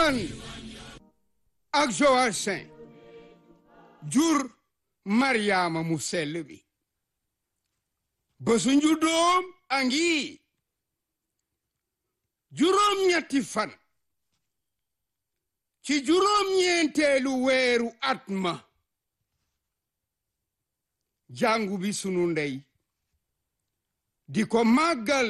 an ak Joachim jur Mariama mu sell bi bésu njuddoom a ngi juróom-ñetti fan ci juróom-ñeenteelu weeru at ma jàngu bi sunu ndey di ko màggal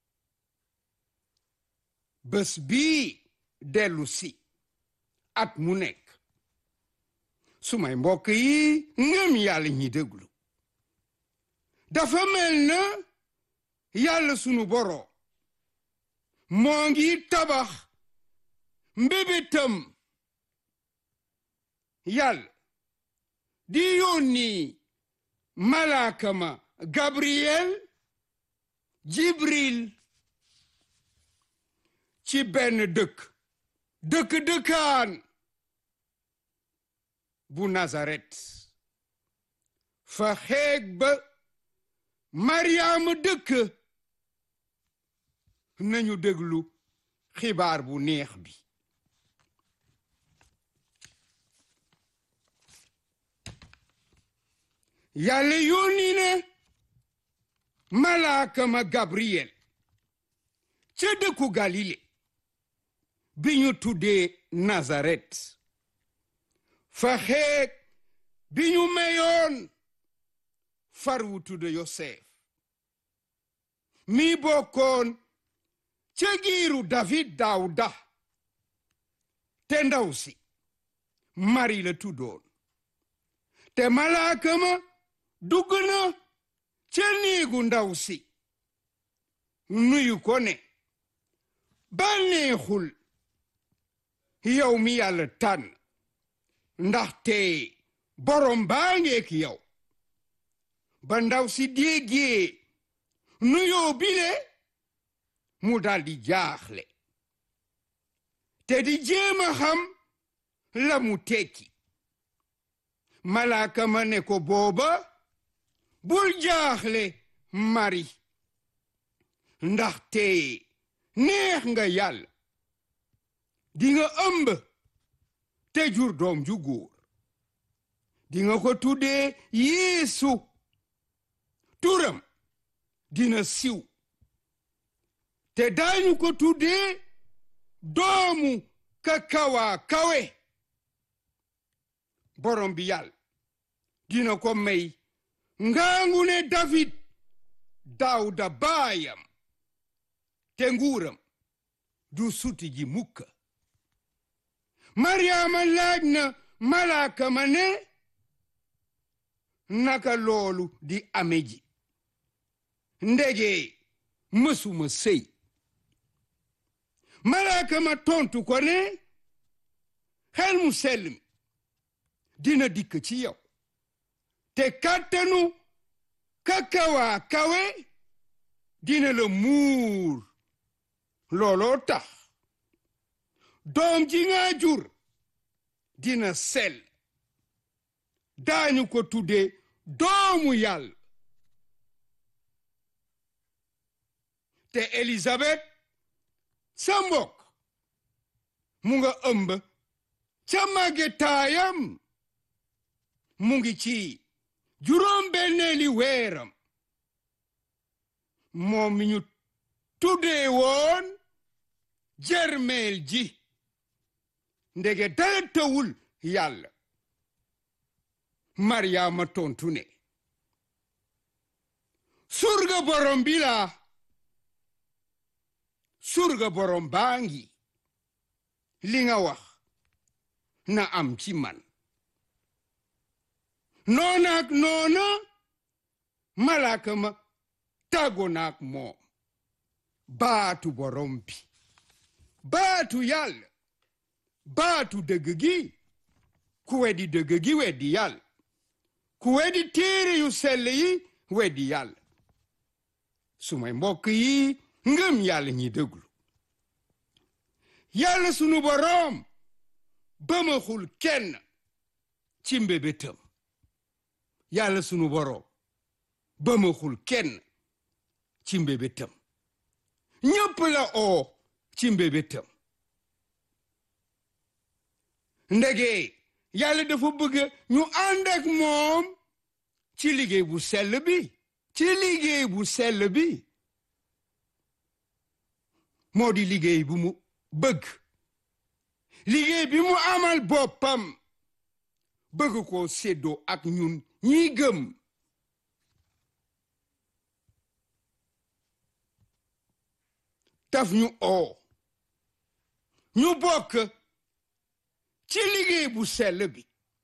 bés bii dellu si at mu nekk sumay mbokk yi ngëm yàlla ñi déglu dafa mel na yàlla sunu boroom moo ngi tabax mbébétam yàlla di yónni malaaka ma Gabriel Jibril ci benn dëkk dëkk dëkkaan bu Nazaret fa xeeg ba Mariama dëkk nañu déglu xibaar bu neex bi yàlla yónni ne malaaka ma Gabriel ca dëkku Galile bi ñu tuddee Nazaret fa xeeg bi ñu meyoon far wu tudde Yosef mi bokkoon ca giiru David Dawda te ndaw si Mari la tuddoon te malaaka ma dugg na ca néegu ndaw si nuyu ko ne bànneexul yow mi yàlla tànn ndaxte borom baa ngeek yow ba ndaw si déggee nuyoo bile mu daldi jaaxle te di jéem a xam la mu tekki malaaka ma ne ko booba bul jaaxle mari ndaxte neex nga yàlla di nga ëmb te jur doom ju góor di nga ko tuddee yeesu turam dina siw te daañu ko tuddee doomu ka kawa kawe borom bi yàlla dina ko may ngaangu ne David Dawda baayam te nguuram du suti ji mukka Mariama laaj na malaaka ma ne naka loolu di ame ji ndege mësuma sëy malaaka ma tontu ko ne xel mu sell mi dina dikk ci yow te kàttanu kakawaa kawe dina la muur looloo tax doom ji nga jur dina sell daañu ko tudde doomu yàlla te Elisabeth sa mbokk mu nga ëmb ca màggetaayam mu ngi ci juróom benneeli weeram moom mi ñu tuddee woon jermeel ji ndege dara tawul yàlla maryaama tontu ne surga borom bi laa surga borom baa ngi li nga wax na am ci man noonaak noona malaaka ma tàggoo naak moom baatu borom bi baatu yàlla baatu dëgg gi ku weddi dëgg gi weddi yàlla ku weddi téere yu sell yi weddi yàlla sumay mbokk yi ngëm yàlla ñi déglu yàlla sunu boroom bëmaxul kenn ci mbébétam yàlla sunu boroom bëmaxul kenn ci mbébétam ñépp la oo ci mbébétam ndege yàlla dafa bëgg ñu ànd ak moom ci liggéey bu sell bi ci liggéey bu sell bi moo di liggéey bu mu bëgg liggéey bi mu amal boppam bëgg ko séddoo ak ñun ñi gëm taf ñu oo ñu bokk ci liggéey bu sell bi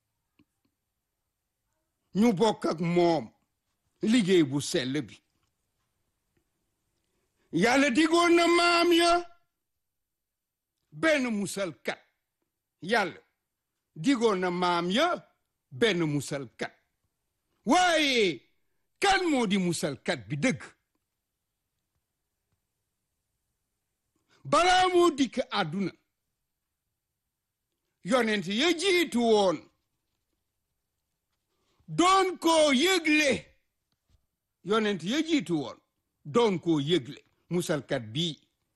ñu bokk ak moom liggéey bu sell bi yàlla digoon na maam ya benn musalkat yàlla digoon na maam ya benn musalkat waaye kan moo di musalkat bi dëgg balaa moo dikk àdduna yonent ya jiitu woon doon koo yëgle yonent ya jiitu woon doon koo yëgle musalkat bii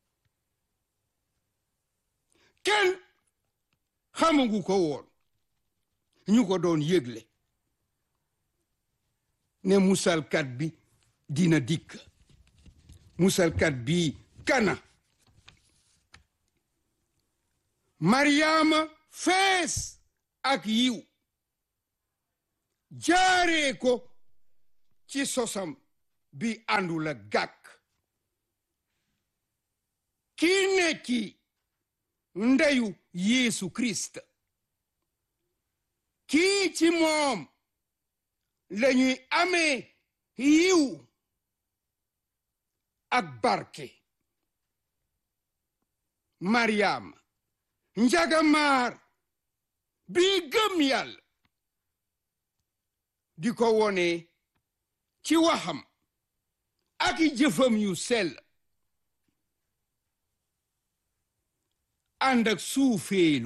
kenn xamagu ko woon ñu ko doon yëgle ne musalkat bi dina dikk musalkat bi kana maryaama fees ak yiw jaaree ko ci sosam bi àndul ak gàkk kii nekki ndeyu Yeesu Kirist kii ci moom lañuy amee yiw ak barke Mariama njagamaar bi gëm yàlla di ko wone ci waxam ak i jëfam yu sell ànd ak suufeelu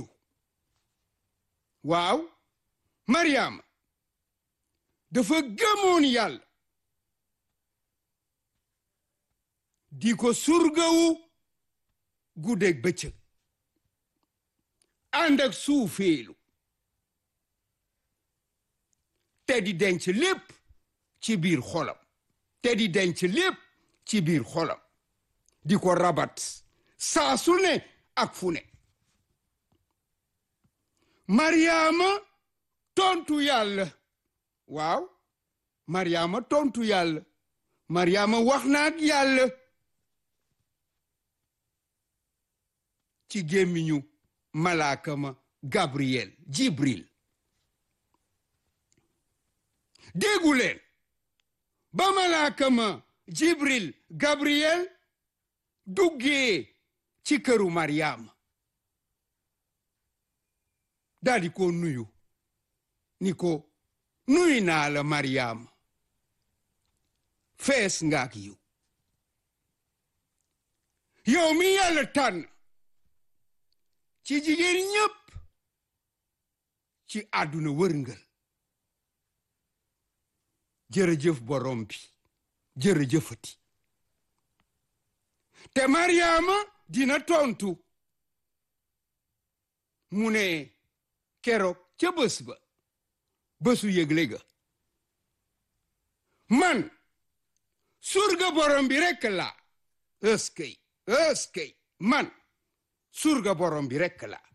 waaw Mariama dafa gëmoon yàlla di ko surgawu guddeeg bëccëg ànd ak suufeelu te di denc lépp ci biir xolam te di denc lépp ci biir xolam di ko rabat saa su ne ak fu ne Mariama tontu yàlla waaw Mariama tontu yàlla Mariama wax na ak yàlla ci gémmiñu malaaka ma Gabriel Jibril déggu leen ba malaaka ma Jibril Gabriel duggee ci këru Mariama daldi ko nuyu ni ko nuyu naa la Mariama fees nga ak yiw yow mi yàlla tànn ci jigéen ñépp ci àdduna wërngël jërëjëf borom bi jërëjëfati te Mariama dina tontu mu ne keroog ca bés ba bésu yëgle ga man surga borom bi rekk la ëskëy ëskëy man surga borom bi rekk la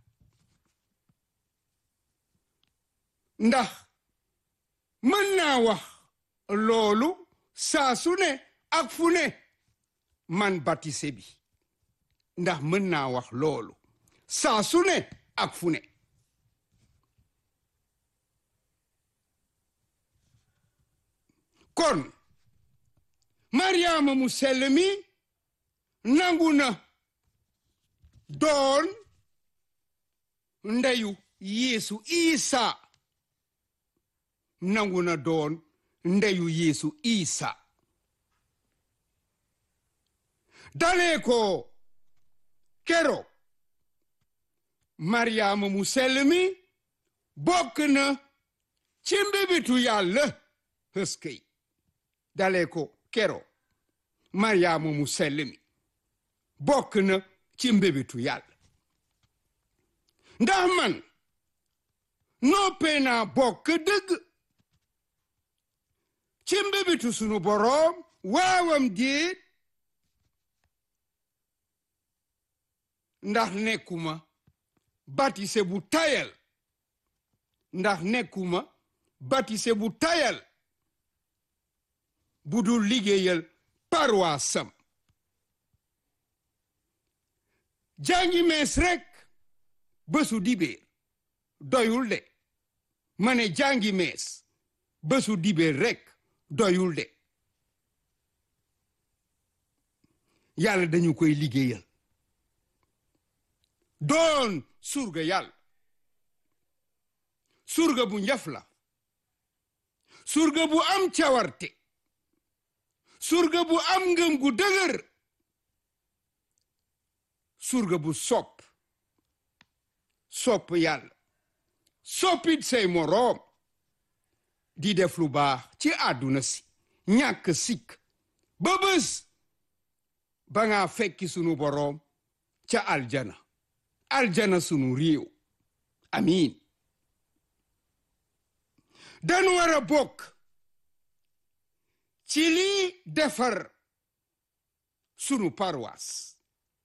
ndax mën naa wax loolu saa su ne ak fu ne man batise bi ndax mën naa wax loolu saa su ne ak fu ne kon Mariama mu sell mi nangu na doon ndeyu Yeesu Isa nangu na doon ndeyu Yeesu Isa dalee ko kero Mariama mu sell mi bokk na ci mbibitu Yàlla hëskëy dalee ko kero Mariama mu sell mi bokk na ci mbébitu yàlla ndax man noppee naa bokk dëgg ci mbébitu sunu boroom waawam déet ndax nekkuma batise bu tayal ndax nekkuma batise bu tayal bu dul liggéeyal parwaasam jàngi mees rekk bésu dibéer doyul de ma ne jàngi mees bésu dibéer rekk doyul de yàlla dañu koy liggéeyal doon surga yàlla surga bu njaf la surga bu am cawarte surga bu am ngëm gu dëgër surga bu sopp sopp yàlla soppit say moroom di def lu baax ci àdduna si ñàkk sikk ba bés ba nga fekki sunu boroom ca aljana aljana sunu réew amiin dañu war a bokk ci lii defar sunu paroisse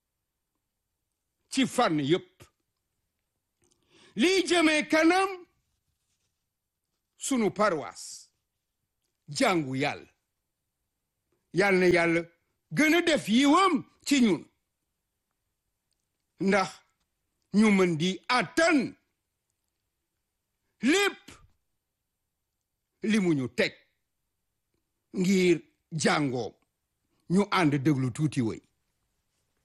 ci fànn yépp lii jëmee kanam sunu paroisse jàngu yàlla yàlla na yàlla gën a def yiwam ci ñun ndax ñu mën di àttan lépp li mu ñu teg ngir jàngoom ñu ànd déglu tuuti woy